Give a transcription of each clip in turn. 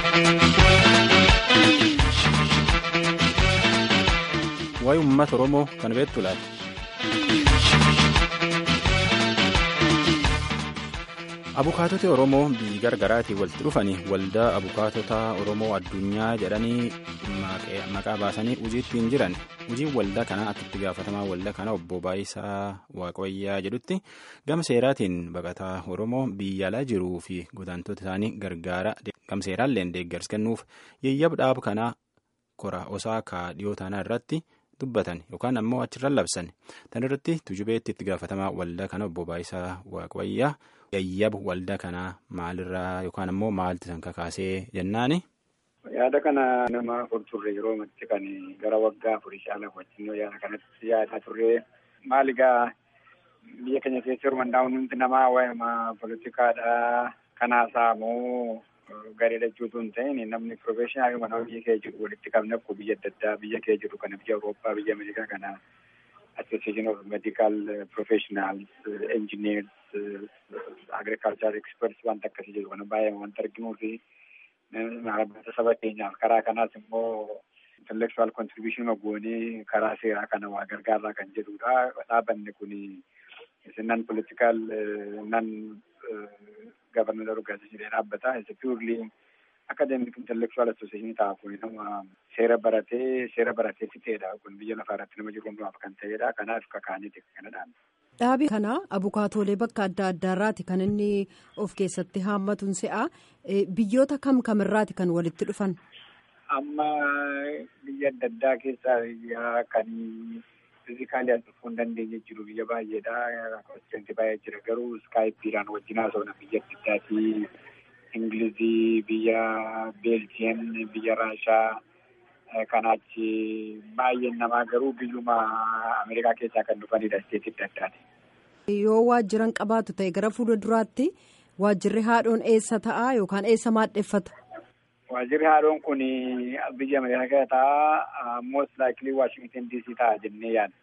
waa'ee uummata oromoo kan beektu laata. abukaatota oromoo biyyi gargaraatii walitti dhufanii waldaa abukaatota oromoo addunyaa jedhanii maqaa baasanii hojiittiin jiran hojiin waldaa kanaa akka itti gaafatamaa waldaa kana obbo Baayisaa Waaqayyaa jedhutti gama seeraatiin baqataa oromoo biyya alaa jiruu fi godaantota isaanii gargaara gama seeraallee deeggarsa kennuuf yeeyyab dhaaba kanaa kora osaakaa dhiyoo taanaa irratti. dubbatan yookaan ammoo achirra labsan tan irratti tujubeetti itti gaafatamaa waldaa kana obbo Baayisaa Waaqayyaa yeeyyaba waldaa kanaa maalirraa yookaan ammoo maalti san kakaasee jennaani. Yaada kana nama afur turre yeroo matti kan gara waggaa afurii caala wajjin yaada kanatti yaadaa turre maal egaa biyya keenya keessa yeroo hundaa'uun hundi namaa waa'ee poolitikaadhaa kanaasaa moo gareedha jechuutu hin ta'in namni piroofeeshinaal mana biyya kee jiru walitti qabne akkuma biyya adda addaa biyya kee jiru kana biyya Awurooppaa biyya Ameerikaa kana association of medical professionals engineers agricultural experts wanta akkasii jiru kana baay'ee wanta arginuu fi dhaabbata saba keenyaaf karaa kanaas immoo intellectual contribution goonee karaa seeraa kana waa gargaarraa kan jedhudha dhaabbanni kun nan political nan governmental organization dhaabbata is purely academic intellectual association ta'a kun nama seera baratee seera baratee fixeedha kun biyya lafaa irratti nama jiru hundumaaf kan ta'edha kanaaf kakaaniiti kanadhaan. Dhaabi kana abukaatoolee bakka adda addaarraati kan inni of keessatti haammatuun se'a biyyoota kam kamirraati kan walitti dhufan. Amma biyya adda addaa keessaa kan fiizikaalii as dhufuu hin dandeenye jiru biyya baay'eedha. Koonseentii baay'ee jira garuu iskaayipiidhaan wajjin haasofna biyya adda addaati. Ingilizii, biyya Beeljiyeem, biyya Raashaa kanaachi baay'een namaa garuu biyyuma Ameerikaa keessaa kan dhufanidha isteetii adda addaati. Yoo waajjiran qabaatu ta'e gara fuula duraatti waajjirri haadhoon eessa ta'a yookaan eessa maadheffata? Waajjirri haadhoon kun biyya Ameerikaa ta'a most likely Washington DC ta'a jennee yaadna.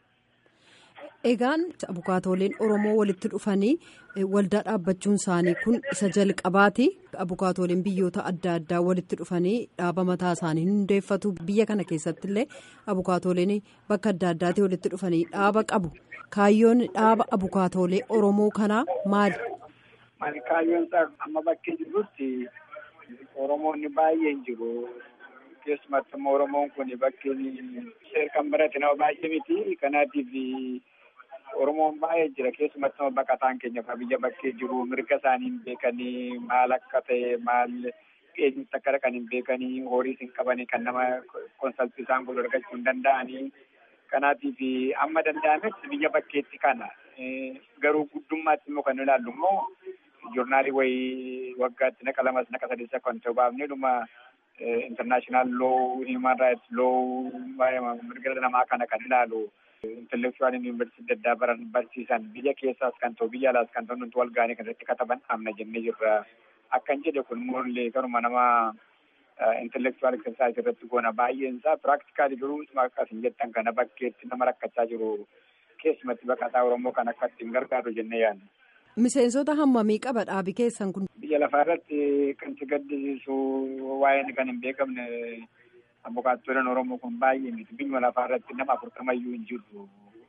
Egaan abukaatooleen Oromoo walitti dhufanii waldaa dhaabbachuun isaanii kun isa jalqabaati. Abukaatooleen biyyoota adda addaa walitti dhufanii dhaaba mataa isaanii hundeeffatu. Biyya kana keessatti illee abukaatooleen bakka adda addaatti walitti dhufanii dhaaba qabu. Kaayyoon dhaaba abukaatoolee Oromoo kanaa maali? Maali kaayyoon isaa amma bakkee jirutti Oromoonni baay'een jiru. Keessumatti immoo Oromoon kun bakkeen kan barate nama baay'ee miti. Kanaatiif Oromoon baay'ee jira. Keessumatti immoo baqataan keenya biyya bakkee jiru mirga isaanii hin beekanii maal akka ta'e maal eenyutti akka dhaqan hin beekanii horiis hin qabanii kan nama konsaltii isaan godhu argachuu hin danda'anii. Kanaatiif amma danda'ametti biyya bakkeetti kana garuu guddummaatti immoo kan ilaallu immoo joornaalii wayii waggaatti naqa lamas naqa sadeessa kan ta'u baafnee dhuma international law human rights law mirga namaa kana kan ilaalu intellectual yuunivarsiitii adda addaa baran barsiisan biyya keessaas kan ta'u biyya alaas kan ta'u nuti wal gaanii kan irratti kataban amna jennee jirra akkan jedhe kun morlee garuma nama intellectual exercise irratti goona baay'een isaa practically garuu akkas hin jettan kana bakkeetti nama rakkachaa jiru keessumatti baqataa oromoo kan akka ittiin gargaaru jennee yaadna. Miseensota hammamii qaba dhaabi keessan kun? Biyya lafaa irratti kan si gaddisiisu waa'een kan hin beekamne abukaattoleen Oromoo kun baay'ee miti. Biyya lafaa irratti nama afurtamayyuu hin jirru.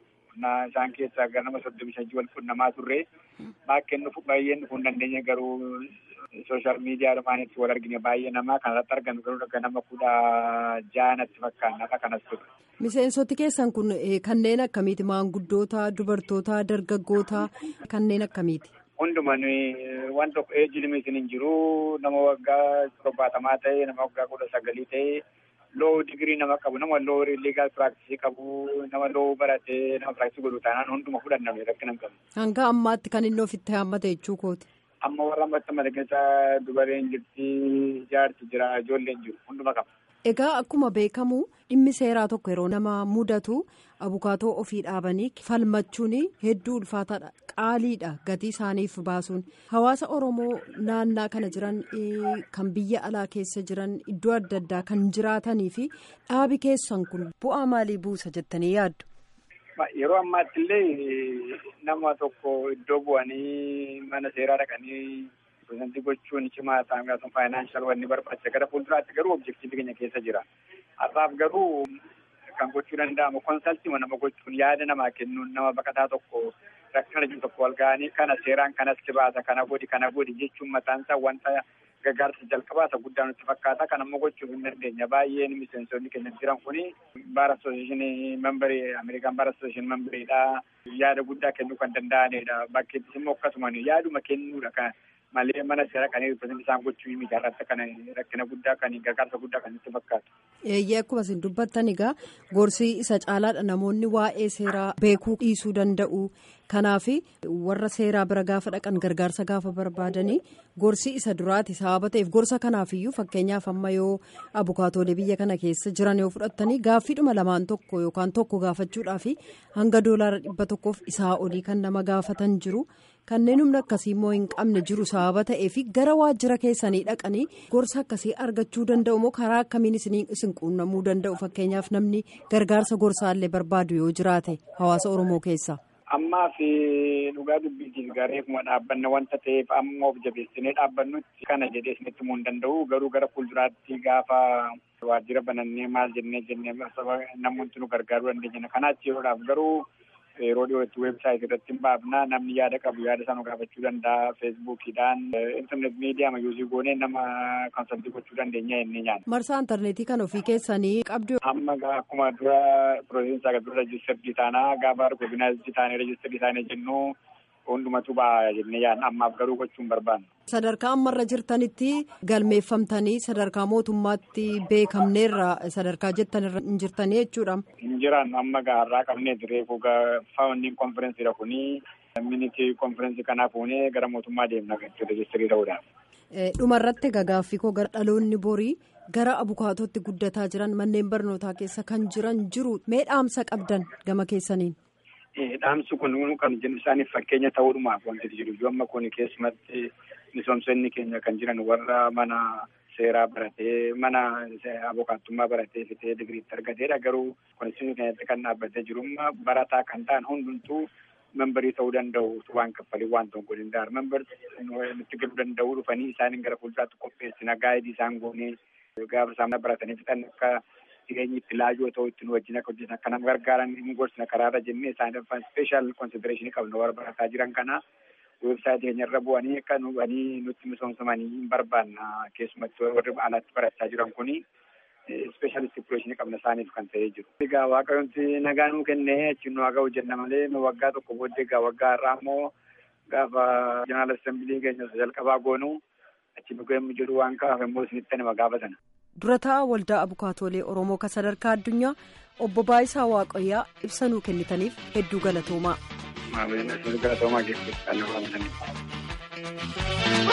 Isaan keessaa gara nama soddomi shanii wal quunnamaa turre bakkeen dhufu baay'een dhufuu hin dandeenye garuu sooshaal miidiyaa dhumaanitti wal argine baay'ee namaa kanarratti argamu garuu akka nama kudha jaanatti fakkaannata kanas ture. Miseensoti keessan kun kanneen akkamiiti? Maanguddoota, dubartoota, dargaggoota kanneen akkamiiti? Hundumaan waan tokko eejji limitiin hin jiru. Nama waggaa torbaatamaa ta'e, nama waggaa kudha sagalii ta'e, loo digirii nama qabu, nama loo liigaal piraaktisii qabu, nama loo baratee, nama piraaktisii godhu taanaan hunduma fudhanname rakkina hin qabu. Hanga ammaatti kan inni ofitti haammate jechuu kooti. Amma warra ammatti madaqeessa dubareen jirti, jaarti jira, ijoolleen jiru, hunduma qaba. Egaa akkuma beekamu dhimmi seeraa tokko yeroo nama mudatu abukaatoo ofii dhaabanii falmachuun hedduu ulfaataadha. Qaaliidha gatii isaaniif baasuun. Hawaasa Oromoo naannaa kana jiran kan biyya alaa keessa jiran iddoo adda addaa kan jiraatanii fi dhaabi keessan kun bu'aa maalii buusa jettanii yaaddu? Yeroo ammaatti illee nama tokko iddoo bu'anii mana seeraa dhaqanii ripirezentii gochuun cimaa ta'an gaafatan faayinaanshal wanni barbaachisa gara fuulduraatti garuu objektiivii keenya keessa jira. Har'aaf garuu kan gochuu danda'amu konsaltii nama gochuun yaada namaa kennuun nama baqataa tokko rakkina jiru tokko wal ga'anii kana seeraan kanas baasa kana godhi kana godhi jechuun mataan isaa wanta gargaarsa jalqabaasa guddaa nutti fakkaata kan ammoo gochuuf hin dandeenya baay'een miseensonni keenya jiran kuni baara asooseeshinii membarii ameerikaan baara asooseeshinii membariidha yaada guddaa kennuu kan danda'anidha bakkeettis immoo akkasuma yaaduma kennuudha kan malee mana seera kan ripirezentii isaan gochuu miti irratti kan rakkina guddaa kan gargaarsa guddaa kan nutti fakkaatu. Eeyyee akkuma isin dubbattan egaa gorsi isa caalaadha namoonni waa'ee seeraa beekuu dhiisuu danda'u kanaaf warra seeraa bira gaafa dhaqan gargaarsa gaafa barbaadanii gorsi isa duraati sababa ta'eef gorsa kanaafiyyuu fakkeenyaaf amma yoo abukaatoolee biyya kana keessa jiran yoo fudhattanii gaaffiidhuma lamaan tokko yookaan tokko gaafachuudhaaf hanga doolaara dhibba tokkoof isaa olii kan nama gaafatan jiru. kanneen humna akkasii immoo hin qabne jiru sababa ta'eef gara waajjira keessanii dhaqanii gorsa akkasii argachuu danda'u moo karaa akkamiin isin quunnamuu danda'u fakkeenyaaf namni gargaarsa gorsaallee barbaadu yoo jiraate hawaasa oromoo keessa. Ammaa fi dhugaa dubbiitiif gareefuma dhaabbanna wanta ta'eef amma of jabeessinee dhaabbannutti kana jedhee isinitti himuu hin danda'u garuu gara fuulduraatti gaafa waajjira banannee maal jennee jennee namoonni nu gargaaruu dandeenya kanaatti yeroodhaaf garuu. yeroo dhiyootti weebsaayitii irratti hin baafna namni yaada qabu yaada sana gaafachuu danda'a feesbuukiidhaan intarneet miidiyaa yuuzii goonee nama konsaltii gochuu dandeenya jennee nyaanna. marsaa intarneetii kan ofii keessanii qabdu. amma akkuma dura piroojektii dura rejistarii taanaa gaafa argooginaayizii taanee rejistarii taanee jennu hundumatu ba'a jennee yaadna ammaaf garuu gochuun barbaanna. sadarkaa ammarra jirtanitti galmeeffamtanii sadarkaa mootummaatti beekamneerra sadarkaa jettanirra hin jirtanii jechuudha. hin jiran amma gaarraa qabnee reefu faawundiin konferensiidha kuni minitii konferensii kanaaf fuunee gara mootummaa deemna rejistirii ta'uudhaan. dhumarratti gagaaffii koo gara dhaloonni borii gara abukaatootti guddataa jiran manneen barnootaa keessa kan jiran jiru mee dhaamsa qabdan gama keessaniin. Dhaamsi kun kan jennu isaaniif fakkeenya ta'uudhumaaf wanti jiru iyyuu amma kun keessumatti misoomsonni keenya kan jiran warra mana seeraa baratee mana abukaattummaa baratee fitee digiriitti argateedha garuu konstituushinii keenyatti kan dhaabbatee jirummaa barataa kan ta'an hundumtuu membarii ta'uu danda'u waan kaffalii waan tokko hin danda'an membarii nutti galuu danda'u dhufanii isaaniin gara fuulduraatti qopheessina gaa'idii isaan goonee gaafa isaan baratanii fixan akka jireenyi itti laajoo ta'u ittiin wajjin akka hojjetan akka nama gargaaran hin gorsina karaarra jennee isaaniif speeshaal konsidereeshinii qabna warra barataa jiran kana weebsaayitii keenya irra bu'anii akka nubanii nutti misoomsamanii hin barbaanna keessumatti warri alaatti barachaa jiran kuni speeshaal stipuleeshinii qabna isaaniif kan ta'ee jiru. Egaa waaqayyoomti nagaa nuu kennee achi nu haga hojjenna malee nu waggaa tokko booddee egaa waggaa har'aa immoo gaafa jeneraal assembilii keenya jalqabaa goonu achi nu ga'emmu jedhu waan kaa'aaf immoo isinitti nama gaafatan. durataa waldaa abukaatoolee oromoo kan sadarkaa addunyaa obbo Baayisaa Waaqayyaa ibsa nuu kennitaniif hedduu galatoomaa. Galatoomaa keessatti kan